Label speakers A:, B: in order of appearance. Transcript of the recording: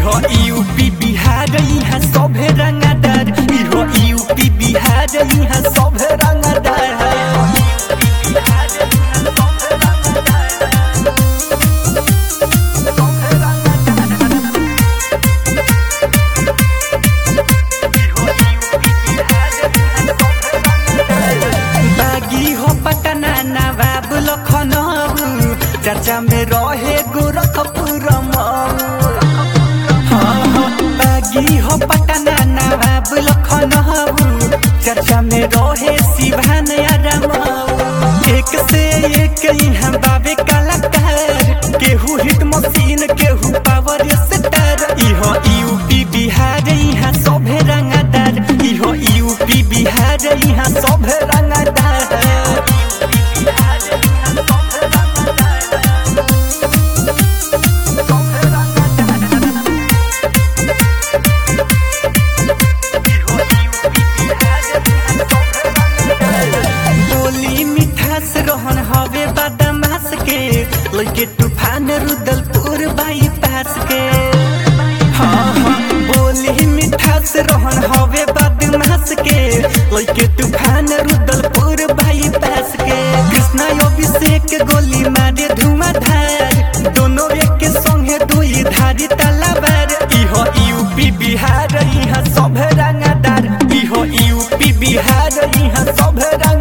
A: इहो यूपी बिहार यहाँ सभे रंगदार इहो यूपी बिहार यहाँ सभे रंगदार बागी हो पटना नवाब लखनऊ चर्चा में रहे गोरखपुर मऊ हाँ, हाँ, बागी हो पटना नवाब लखनऊ चर्चा में रहे सिवान आरामऊ एक से एक यहाँ बाबे कलाकार केहू हिट मशीन केहू पावर स्टार इहो यूपी बिहार यहाँ सभे रंगदार इहो यूपी बिहार यहाँ सभे रंगदार बोली मिठास रहन हवे बदमाश के लगे तूफान रुदलपुर बाईपास के हाँ हाँ बोली मिठास रहन हवे बदमाश के लगे तूफान रुदलपुर बाईपास के कृष्णा अभिषेक गोली मारे धुआंधार दोनों एक संगे दुई धारी तलवार इहो यूपी बिहार यहाँ सब रंगदार इहो यूपी बिहार यहाँ सब रंग